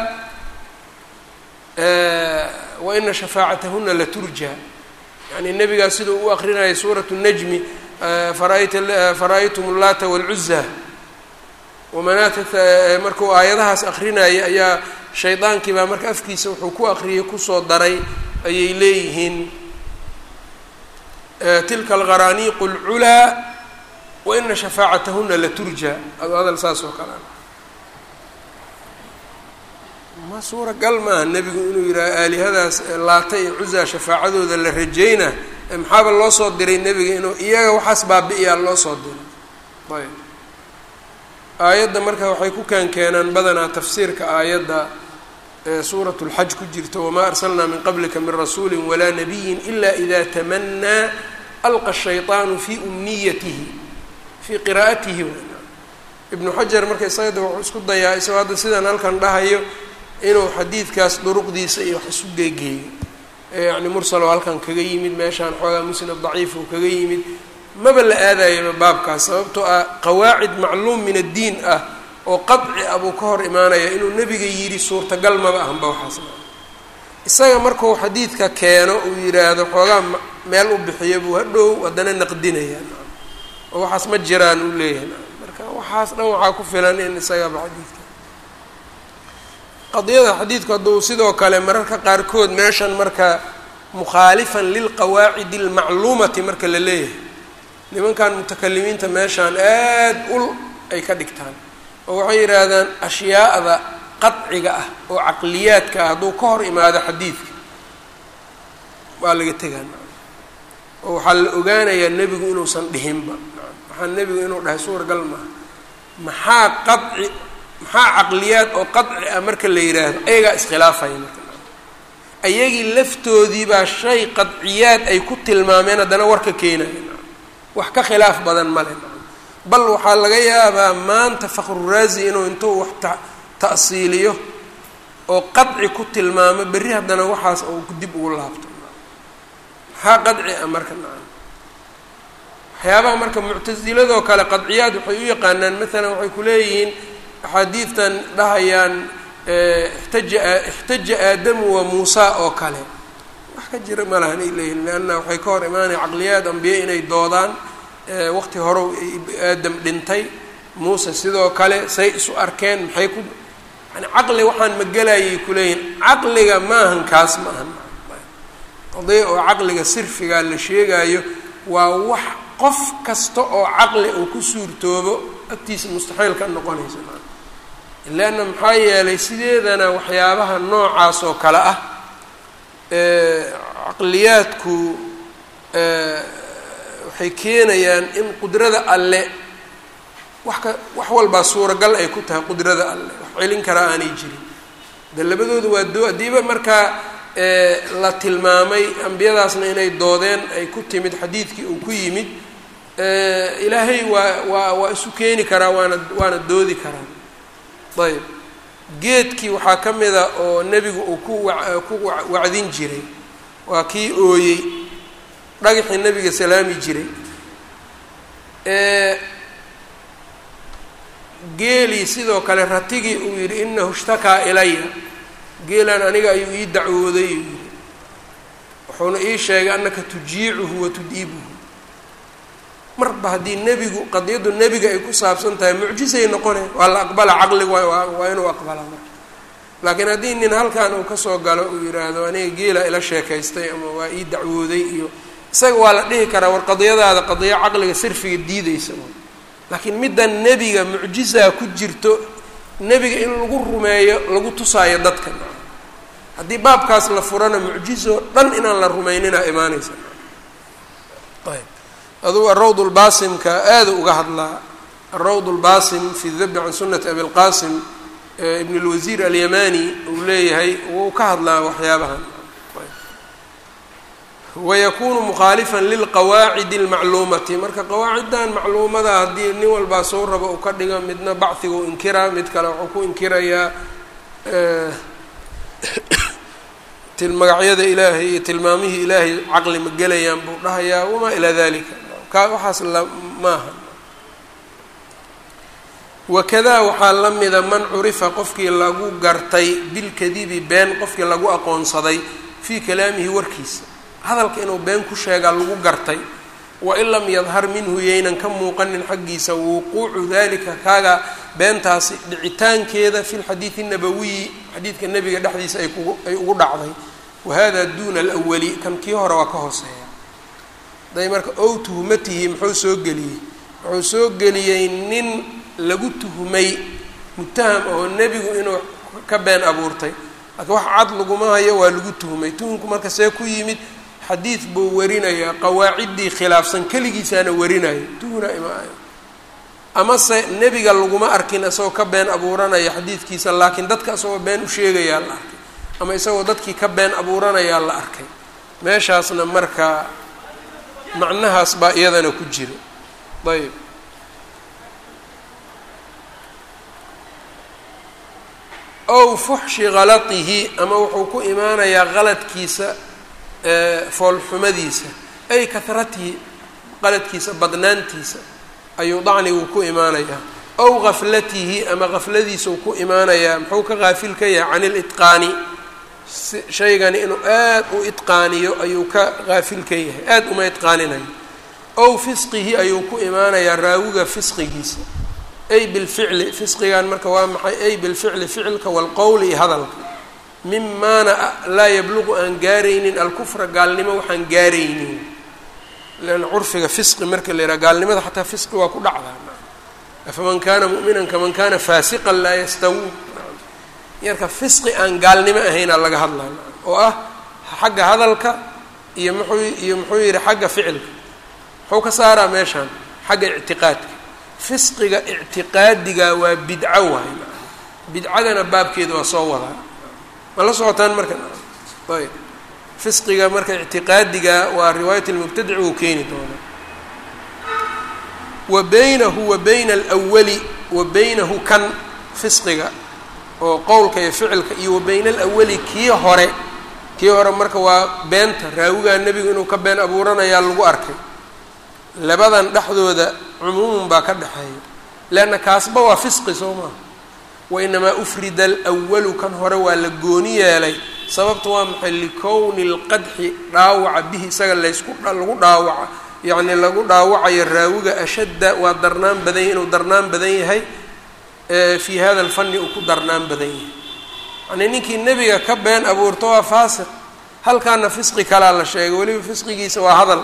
wa ina shafaacatahuna laturja yani nebigaa siduu u akrinayay suurat najmi fara-aytum llaata wاlcuza wamanaata markuu aayadahaas akrinayay ayaa shaydaankii baa marka afkiisa wuxuu ku akriyay kusoo daray ayay leeyihiin tilka alqaraniiqu اlculaa wa ina shafaacatahuna laturja ado hadal saas oo kale ma suuragal maaha nebigu inuu yidhaaho aalihadaas laata iyo cuzaa shafaacadooda la rajayna maxaaba loo soo diray nebiga inuu iyaga waxaas baabi-iyaa loo soo diray ayb aayadda marka waxay ku keenkeenaan badanaa tafsiirka aayadda suurat اlxaj ku jirta wamaa arsalnaa min qablika min rasuuli walaa nabiyin ila ida tamanaa alqa shayطaanu fi umniyatihi fii qiraa'atihi ibnu xajar marka isagada wuxuu isku dayaa isagoo hadda sidaan halkan dhahayo inuu xadiidkaas duruqdiisa iyo wax isu geegeeyo yacni mursalo halkan kaga yimid meeshaan xoogaa musnad daciif uu kaga yimid maba la aadayaba baabkaas sababtoo ah qawaacid macluum min addiin ah oo qadci ah buu ka hor imaanaya inuu nebiga yidhi suurtagal maba ahanba waxaas isaga markuu xadiidka keeno uu yidhaahdo xoogaa meel u bixiyo buu hadhow haddana naqdinaya oo waxaas ma jiraan uu leeyahay marka waxaas dhan waxaa ku filan in isagaba xadiidka qadiyada xadiidku hadduu sidoo kale mararka qaarkood meeshan marka mukhaalifan lilqawaacidi almacluumati marka la leeyahay nimankan mutakalimiinta meeshaan aad ul ay ka dhigtaan oo waxay yidhaahdaan ashyaa'da qadciga ah oo caqliyaadka ah hadduu ka hor imaado xadiidka waa laga tegaa oo waxaa la ogaanayaa nebigu inuusan dhihinba waxaa nebigu inuu dhahay suuragal maaha maxaa qadci maxaa caqliyaad oo qadci ah marka la yidhaahdo ayagaa iskhilaafaya marka ayagii laftoodii baa shay qadciyaad ay ku tilmaameen haddana warka keenaya wax ka khilaaf badan male bal waxaa laga yaabaa maanta fakhruraazi inuu intuu wax ta ta'siiliyo oo qadci ku tilmaamo berri haddana waxaas uu dib ugu laabto maxaa qadci ah marka nacam waxyaabaha marka muctasiladoo kale qadciyaad waxay u yaqaanaan maalan waxay ku leeyihiin axaadiidtan dhahayaan ixtaja ixtaja aadamu wa muusa oo kale wax ka jira ma lahan ay leeyihin leanna waxay ka hor imaanaya caqliyaad ambiye inay doodaan waqti hore aadam dhintay muuse sidoo kale say isu arkeen maxay ku yani caqli waxaan magelayay kuleeyihin caqliga maahan kaas ma ahan qadiya oo caqliga sirfigaa la sheegaayo waa wax qof kasta oo caqli uu ku suurtoobo agtiisa mustaxiil ka noqonaysa leanna maxaa yeelay sideedana waxyaabaha noocaas oo kale ah caqliyaadku waxay keenayaan in qudrada alle wax ka wax walbaa suuragal ay ku tahay qudrada alle wax celin karaa aanay jirin de labadooda waa doo haddiiba markaa la tilmaamay ambiyadaasna inay doodeen ay ku timid xadiidkii uu ku yimid ilaahay waa waa waa isu keeni karaa waana waana doodi karaa ayb geedkii waxaa ka mida oo nebigu uu ku wa ku wacdin jiray waa kii ooyey dhagaxii nebiga salaami jiray geelii sidoo kale ratigii uu yidhi inahu ishtakaa ilaya geelaan aniga ayuu ii dacwooday uu yidhi wuxuuna ii sheegay annaka tujiicuhu wa tudiibuhu marba haddii nebigu qadiyaddu nebiga ay ku saabsan tahay mucjisay noqone waa la aqbala caqligu waa inuu aqbala marka laakiin haddii nin halkan uu kasoo galo uu yidhaahdo aniga geela ila sheekaystay ama waa ii dacwooday iyo isaga waa la dhihi karaa war qadiyadaada qadiyo caqliga sirfiga diideysa laakiin middan nebiga mucjisaa ku jirto nebiga in lagu rumeeyo lagu tusaayo dadka haddii baabkaas la furana mucjiso dhan inaan la rumaynina imaanaysa ayb adugu arawd lbaasimka aada uga hadlaa arawd lbaasim fi dabi can sunati abilqasim ibn اlwasiir alyamani uu leeyahay wuu ka hadlaa waxyaabahan wayakunu mukhaalifan lilqawaacidi اlmacluumati marka qawaaciddan macluumada haddii nin walbaa soo rabo uu ka dhigo midna bachiga u inkiraa mid kale wuxuu ku inkirayaa magacyada ilaahay iyo tilmaamihii ilaahay caqli ma gelayaan buu dhahayaa wamaa ilaa dalika ka waxaas la maaha wakadaa waxaa la mida man curifa qofkii lagu gartay bilkadibi been qofkii lagu aqoonsaday fii kalaamihi warkiisa hadalka inuu been ku sheegaa lagu gartay wain lam yadhar minhu yaynan ka muuqanin xaggiisa wuquucu dalika kaaga beentaasi dhicitaankeeda fi lxadiidi nabawiyi xadiidka nebiga dhexdiisa ay kugu ay ugu dhacday wahada duuna alwali kan kii hore waa ka hooseeya haday marka ow tuhmatihi muxuu soo geliyey wuxuu soo geliyey nin lagu tuhmay mutaham oo nebigu inuu ka been abuurtay laakiin wax cad laguma hayo waa lagu tuhmay tuhumku marka see ku yimid xadiid buu warinayaa qawaaciddii khilaafsan keligiisaana warinayo tuhuna imaayo amase nebiga laguma arkin isagoo ka been abuuranaya xadiidkiisa laakiin dadka isagoo been u sheegayaa la arkay ama isagoo dadkii ka been abuuranayaa la arkay meeshaasna marka macnahaas baa iyadana ku jira ayb ow fuxshi kalatihi ama wuxuu ku imaanayaa qaladkiisa foolxumadiisa ay kahratihi qaladkiisa badnaantiisa ayuu dacnigu ku imaanayaa ow gaflatihi ama gafladiisau ku imaanayaa muxuu ka qaafil ka yahay can ilitqaani shaygani inuu aad u itqaaniyo ayuu ka qaafil ka yahay aada uma itqaaninayo ow fisqihi ayuu ku imaanayaa raawiga fisqigiisa ay bilficli fisqigan marka waa maxay ay bilficli ficilka walqowli iyo hadalka mimaana laa yabluqu aan gaaraynin alkufra gaalnimo waxaan gaaraynin leanna curfiga fisqi marka la yidhaha gaalnimada xataa fisqi waa ku dhacdaa afaman kana mu'minan kaman kana faasiqan laa yastawuun yarka fisqi aan gaalnimo ahaynaa laga hadlaa oo ah xagga hadalka iyo muxuu iyo muxuu yidhi xagga ficilka muxuu ka saaraa meeshaan xagga ictiqaadka fisqiga ictiqaadiga waa bidco waay bidcadana baabkeeda waa soo wadaa ma la socotaan marka ayb fisqiga marka ictiqaadiga waa riwaayat lmubtadic uu keeni doonaa wa baynahu wa bayna alwali wa baynahu kan fisqiga oo qowlka iyo ficilka iyo wa bayna alawali kii hore kii hore marka waa beenta raawigaa nebigu inuu ka been abuuranayaa lagu arkay labadan dhexdooda cumuumun baa ka dhexeeya leanna kaasba waa fisqi soo maaha wa inamaa ufrida alwalu kan hore waa la gooni yeelay sababta waa maxay likowni اlqadxi dhaawaca bihi isaga laysku lagu dhaawaca yacni lagu dhaawacayo raawiga ashadda waa darnaan badan yahy inuu darnaan badan yahay fii hada alfani uu ku darnaan badan yahay yani ninkii nebiga ka been abuurto waa faasiq halkaana fisqi kalaa la sheegay weliba fisqigiisa waa hadal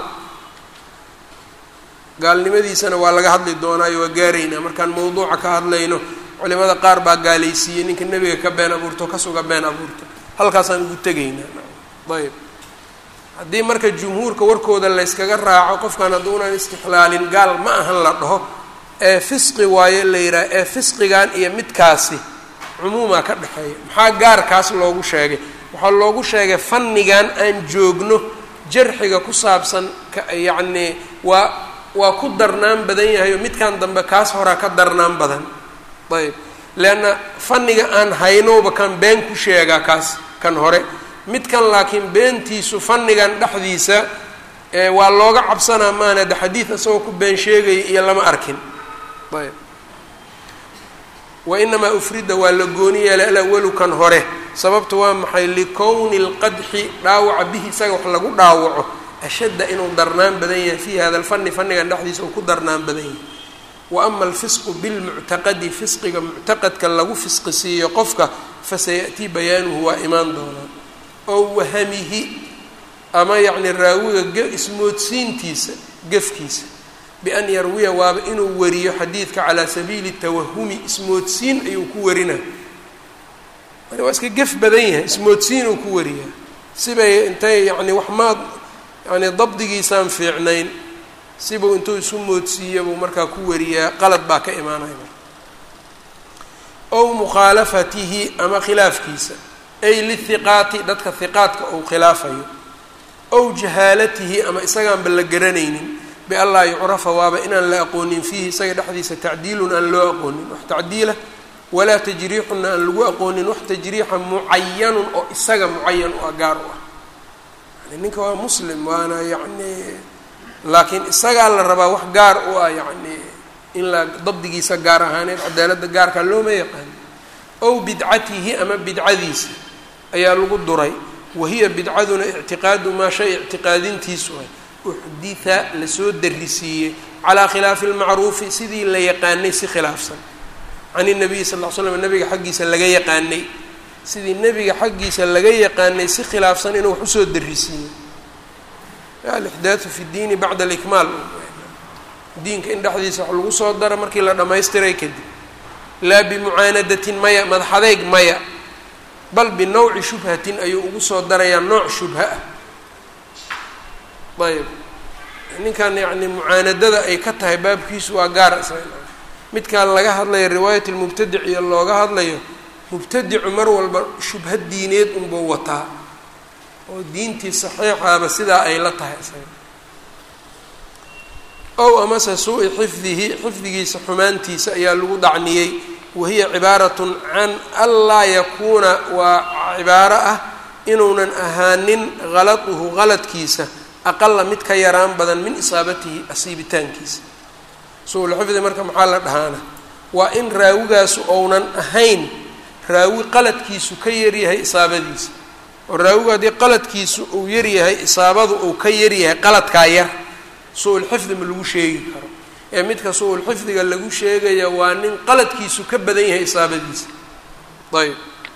gaalnimadiisana waa laga hadli doonaayo waa gaaraynaa markaan mawduuca ka hadlayno culimada qaar baa gaalaysiiyey ninka nebiga ka been abuurto kasuga been abuurto halkaasaan ugu tegaynaa ayb haddii marka jumhuurka warkooda layskaga raaco qofkan hadduunan istixlaalin gaal ma ahan la dhaho ee fisqi waayo la yidhaha ee fisqigan iyo midkaasi cumuumaa ka dhexeeya maxaa gaarkaas loogu sheegay waxaa loogu sheegay fannigan aan joogno jarxiga ku saabsan yacnii waa waa ku darnaan badan yahay oo midkan dambe kaas horaa ka darnaan badan ayb leanna fanniga aan haynowba kan been ku sheegaa kaas kan hore midkan laakiin beentiisu fannigan dhexdiisa waa looga cabsanaa maana de xadiid isagoo ku been sheegaya iyo lama arkin ayb wa inamaa ufrida waa la gooni yeelay alawalu kan hore sababta waa maxay likowni lqadxi dhaawaca bihi isaga wax lagu dhaawaco ashadda inuu darnaan badan yahay fii hada alfani fannigan dhexdiisa uu ku darnaan badan yahay wa ama alfisqu bilmuctaqadi fisqiga muctaqadka lagu fisqi siiyo qofka fasayaأtii bayaanuhu waa imaan doonaa oo wahamihi ama yacni raawiga ismoodsiintiisa gefkiisa bian yarwiya waaba inuu wariyo xadiidka calaa sabiili tawahumi ismoodsiin ayuu ku warinaa waa iska gef badan yahay ismoodsiin uu ku wariyaa sibay intay yacni wax maad yani dabdigiisaan fiicnayn sibuu intuu isu moodsiiya buu markaa ku wariyaa qalad baa ka imaanaya marka ow mukhaalafatihi ama khilaafkiisa ay lihiqaati dadka hiqaadka uu khilaafayo ow jahaalatihi ama isagaanba la garanaynin bianlaa yucrafa waaba inaan la aqoonin fiihi isaga dhexdiisa tacdiilun aan loo aqoonin wax tacdiila walaa tajriixunna aan lagu aqoonin wax tajriixa mucayanun oo isaga mucayan u ah gaar u ah yani ninka waa muslim waana yacni laakiin isagaa la rabaa wax gaar u ah yacni in la dabdigiisa gaar ahaaneed cadaaladda gaarka looma yaqaano ow bidcatihi ama bidcadiisa ayaa lagu duray wahiya bidcaduna ictiqaadu maa shay ictiqaadintiisu ah uxditha lasoo darisiiyey calaa khilaafi lmacruufi sidii la yaqaanay si khilaafsan can inabiyi sal ll slam nabiga xaggiisa laga yaqaanay sidii nebiga xaggiisa laga yaqaanay si khilaafsan inuu wax usoo darisiiyey alixdaathu fi ddiini bacda alikmaal diinka in dhexdiisa wax lagu soo daro markii la dhammaystiray kadib laa bimucaanadatin maya madaxadeyg maya bal binawci shubhatin ayuu ugu soo darayaa nooc shubha ah ayb ninkan yacni mucaanadada ay ka tahay baabkiisu waa gaar isaga midkaan laga hadlayo riwaayat lmubtadic iyo looga hadlayo mubtadicu mar walba shubha diineed unbuu wataa oo diintii saxiixaaba sidaa ay la tahay isaga ow amase suu-i xifdihi xifdigiisa xumaantiisa ayaa lagu dacniyey wahiya cibaaratun can anlaa yakuuna waa cibaaro ah inuunan ahaanin haladuhu haladkiisa aqala mid ka yaraan badan min isaabatihi asiibitaankiisa su-ulxifdi marka maxaa la dhahaana waa in raawigaasu ounan ahayn raawi qaladkiisu ka yaryahay isaabadiisa oo raawigu haddii qaladkiisu uu yaryahay isaabadu uu ka yaryahay qaladkaa yar su-ulxifdi ma lagu sheegi karo ee midka su-ulxifdiga lagu sheegaya waa nin qaladkiisu ka badan yahay isaabadiisa ayb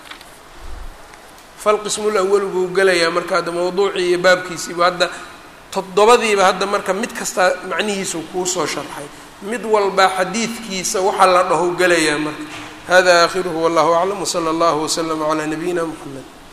falqismul awalu buu gelayaa marka hadda mawduucii iyo baabkiisiibu hadda toddobadiiba hadda marka mid kastaa macnihiisu kuu soo sharxay mid walba xadiidkiisa waxaa la dhaho gelayaa marka hada aakhiruhu wallahu aclam wsala allahu waslama calaa nabiyina mxamed